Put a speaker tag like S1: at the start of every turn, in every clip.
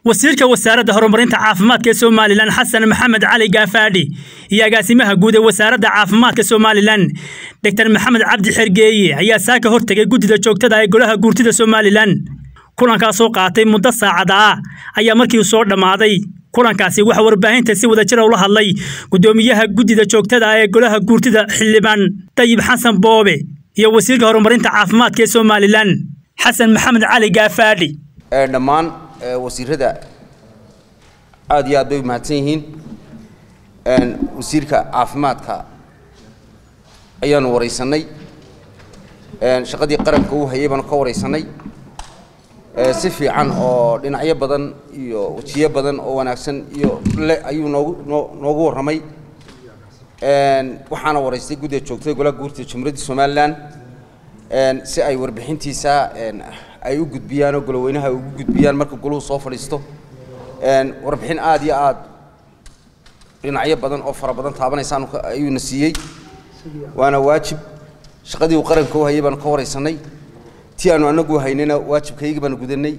S1: wasiirka wasaaradda horumarinta caafimaadka ee somalilan xasan maxamed cali gaafaadhi iyo agaasimaha guud ee wasaaradda caafimaadka somalilan doctor maxamed cabdi xergeeye ayaa saaka hortegay guddida joogtada ee golaha guurtida somalilan kulankaasoo qaatay muddo saacada ah ayaa markii soo dhammaaday kulankaasi waxaa warbaahinta si wadajira ula hadlay guddoomiyaha guddida joogtada ee golaha guurtida xildhibaan dayib xasan boobe iyo wasiirka horumarinta caafimaadka ee somalilan xasan maxamed cali gaafaadhi
S2: dhammaan wasiirada aad iyo aad bay mahadsan yihiin wasiirka caafimaadka ayaanu waraysanay shaqadii qaranka uu hayay baanu ka waraysanay si fiican oo dhinacyo badan iyo wejiyo badan oo wanaagsan iyo le ayuu noogu noogu warramay waxaana waraystay guddiga joogtada golaha guurtida jumhuuriyadda somalilan si ay warbixintiisa ay u gudbiyaan oo goloweynaha ay ugu gudbiyaan marka goluhu soo fadhiisto warbixin aad iyo aad dhinacyo badan oo fara badan taabanaysaan ayuuna siiyey waana waajib shaqadii uu qaranka u hayay baanu ka waraysanay tii aanu anagu haynayna waajibkaygii baanu gudanay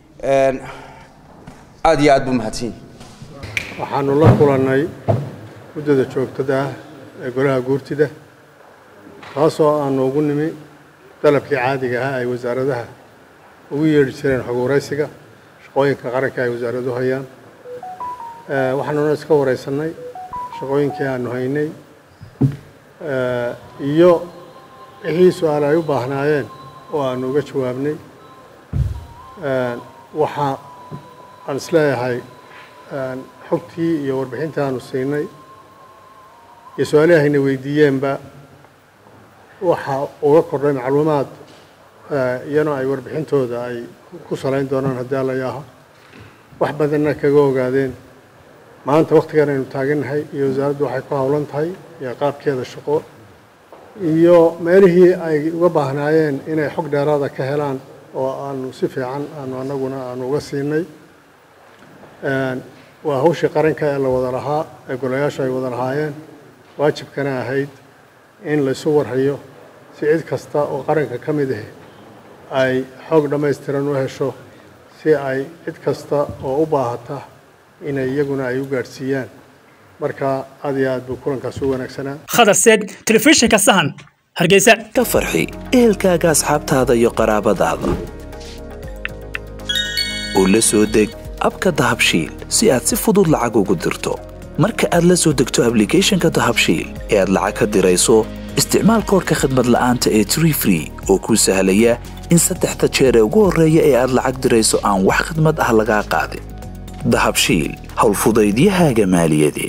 S2: aad iyo aad buu mahadsan yahay
S3: waxaanu la kulannay guddida joogtada ah ee golaha guurtida taasoo aanu ugu nimi dalabkii caadiga ahaa ay wasaaradaha ugu yeedhi jireen xog waraysiga shaqooyinka qaranka ay wasaaradu hayaan waxaanuna iska waraysannay shaqooyinkii aanu haynay iyo wixii su-aal ay u baahnaayeen oo aanu uga jawaabnay waxa aan isleeyahay xogtii iyo warbixintii aanu siinay iyo su-aalihii hayna weydiiyeenba waxa uga kordhay macluumaad iyana ay warbixintooda ay ku salayn doonaan haddii alla yaaho wax badanna kaga ogaadeen maanta wakhtigan aynu taagannahay iyo wasaaraddu waxay ku howlan tahay iyo qaabkeeda shaqo iyo meelihii ay uga baahnaayeen inay xog dheeraada ka helaan oo aanu si fiican aanu annaguna aanu uga siinay waa hawshii qaranka ee la wada lahaa ee golayaashu ay wada lahaayeen waajibkana ahayd in laysu warhayo si cid kasta oo qaranka ka mid ah ay xoog dhammaystiran u hesho si ay cid kasta oo u baahata inay iyaguna ay u gaadhsiiyaan marka aad iyo aad buu kulankaas u wanaagsanaa
S1: khadar seed telefishinka sahan hargeysa
S4: ka farxi ehelkaaga asxaabtaada iyo qaraabadaada oo la soo deg abka dahabshiil si aad si fudud lacag ugu dirto marka aad la soo degto ablicathonka dahabshiil ee aad lacag ka dirayso isticmaal koorka khadmad la'aanta ee tree free oo kuu sahlaya in saddexda jeer ee ugu horreeya ee aad lacag dirayso aan wax khidmad ah lagaa qaadin dahabshiil howlfudaydiyahaaga maaliyadeed